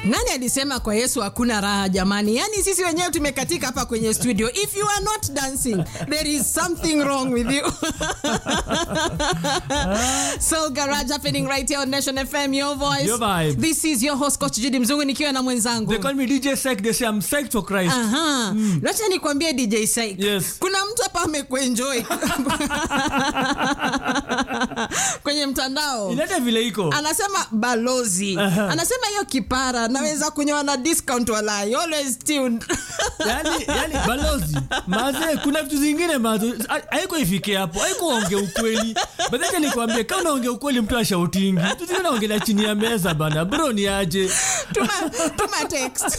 Nani alisema kwa Yesu hakuna raha jamani? Yaani sisi wenyewe tumekatika hapa kwenye studio. If you are not dancing, there is something wrong with you. Soul Garage happening right here on Nation FM, your voice. Your vibe. This is your host Coach Judy Mzungu nikiwa na mwenzangu. They call me DJ Psych. They say I'm psyched for Christ. Aha. Mm. Wacha nikwambie DJ Syke. Yes. Kuna mtu hapa amekuenjoy. kwenye mtandao. Ilete vile iko. anasema balozi Aha. anasema hiyo kipara naweza kunyoa na discount walai always tuned yani, yani balozi maze kuna vitu zingine mazo haiko ifike hapo haiko onge ukweli badhake nikwambie kama unaongea ukweli mtu ashautingi vitu zingine naongelea chini ya meza bana bro ni aje tuma, tuma text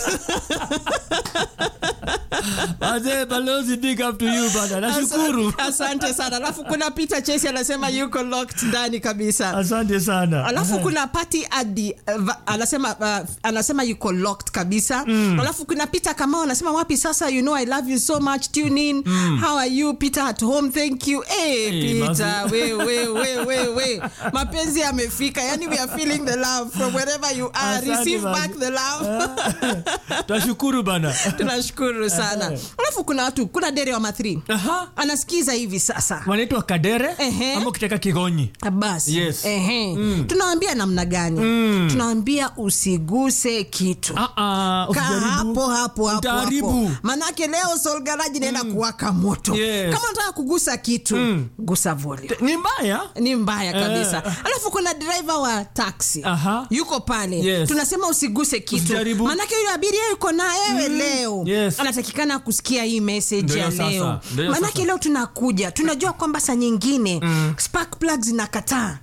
maze balozi big up to you bana nashukuru asante sana alafu kuna peter chesi anasema yuko locked ndani kabisa asante sana alafu kuna pati adi uh, va- anasema uh, anasema yuko locked kabisa mm. alafu kuna peter kamao anasema wapi sasa you know i love you so much tune in mm. how are you peter at home thank you hey, Hey, peter we, we, we, we, we. mapenzi yamefika yani we are feeling the love from wherever you are Asante, receive mazi. back the love twashukuru bana tunashukuru sana alafu kuna watu kuna dere wa mathri Aha. anasikiza hivi sasa wanaitwa kadere Ehe. ama ukitaka kigonyi basi Yes. ehe tunawambia namna gani tunawambia usiguse kitu Ah, ah, Kaa usijaribu. hapo hapo hapo Utaharibu. hapo manake leo solgaraji naenda kuwaka moto Yes. kama unataka kugusa kitu gusa volume ni mbaya ni mbaya kabisa Eh. alafu kuna driver wa taxi Aha. yuko pale Yes. tunasema usiguse kitu Usijaribu. manake yule abiria yuko na wewe leo Yes. anatakikana kusikia hii message Ndio ya sasa. leo Ndio manake sasa. leo tunakuja tunajua kwamba saa nyingine spark plugs zinakataa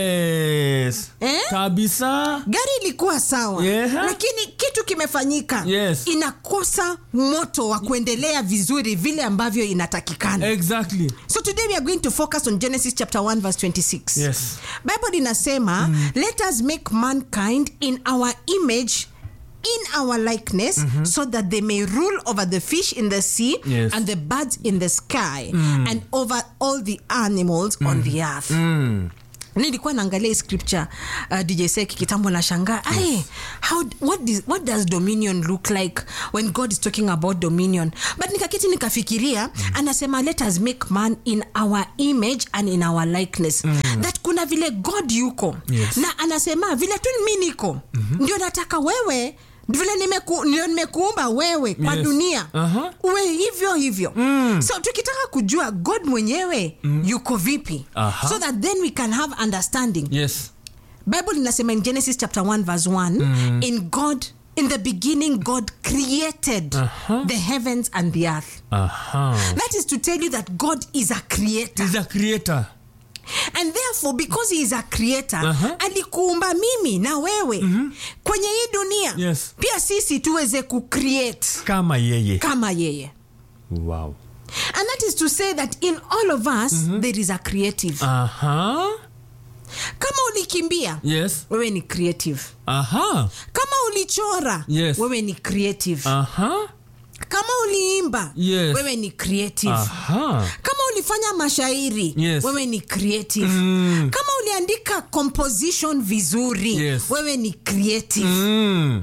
yes Eh? kabisa gari ilikuwa sawa Yeah. lakini kitu kimefanyika Yes. inakosa moto wa kuendelea vizuri vile ambavyo inatakikana exactly so today we are going to focus on genesis chapter 1 verse 26 Yes. bible inasema let us make mankind in our image in our likeness so that they may rule over the fish in the sea Yes. and the birds in the sky and over all the animals on the earth nilikuwa naangalia hii scripture uh, dj sek kitambo na shangaa yes. how what, is, what does dominion look like when god is talking about dominion but nikakiti nikafikiria mm. anasema let us make man in our image and in our likeness mm. that kuna vile god yuko Yes. na anasema vile tu mi niko mm-hmm. ndio nataka wewe vile nimeku, ndio nimekuumba wewe kwa Yes. dunia Aha. uwe hivyo hivyo mm. so tukitaka kujua god mwenyewe mm. yuko vipi Aha. so that then we can have understanding yes bible inasema in genesis chapter 1 verse 1 in god in the beginning god created Aha. the heavens and the earth aha that is to tell you that god is a creator is a creator and therefore because he is a creator Aha. alikuumba mimi na wewe kwenye hii dunia Yes. pia sisi tuweze kucreate kama yeye kama yeye wow and that is to say that in all of us there is a creative aha kama ulikimbia yes wewe ni creative aha kama ulichora Yes. wewe ni creative aha kama uliimba Yes. wewe ni creative aha kama ulifanya mashairi Yes. wewe ni creative Mm. kama uliandika composition vizuri Yes. wewe ni creative mm.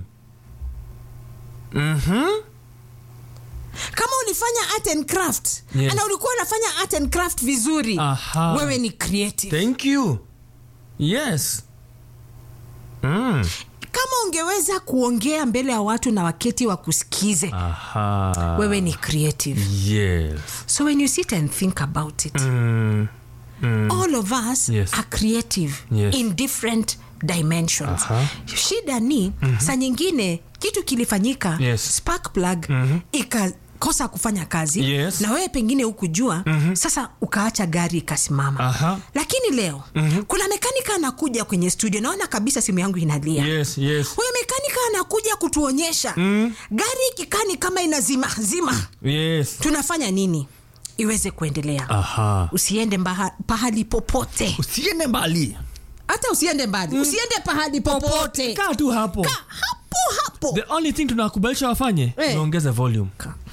mhm kama ulifanya art and craft Yes. na ulikuwa unafanya art and craft vizuri Aha. wewe ni creative thank you yes mm. kama ungeweza kuongea mbele ya watu na waketi wakusikize aha wewe ni creative yes so when you sit and think about it mm. Mm. all of us Yes. are creative Yes. in different dimensions Aha. shida ni mm-hmm. saa nyingine kitu kilifanyika Yes. spark plug mm-hmm. ikakosa kufanya kazi Yes. na wewe pengine hukujua mm-hmm. sasa ukaacha gari ikasimama Aha. lakini leo mm-hmm. kuna mekanika anakuja kwenye studio naona kabisa simu yangu inalia yes yes huyo mekanika anakuja kutuonyesha mm. gari ikikani kama inazima zima yes tunafanya nini iweze kuendelea aha usiende mbaha, pahali popote usiende mbali hata usiende mbali usiende pahali popote kaa tu hapo Kaa hapo hapo the only thing tunakubalisha wafanye Eh. niongeze volume Ka-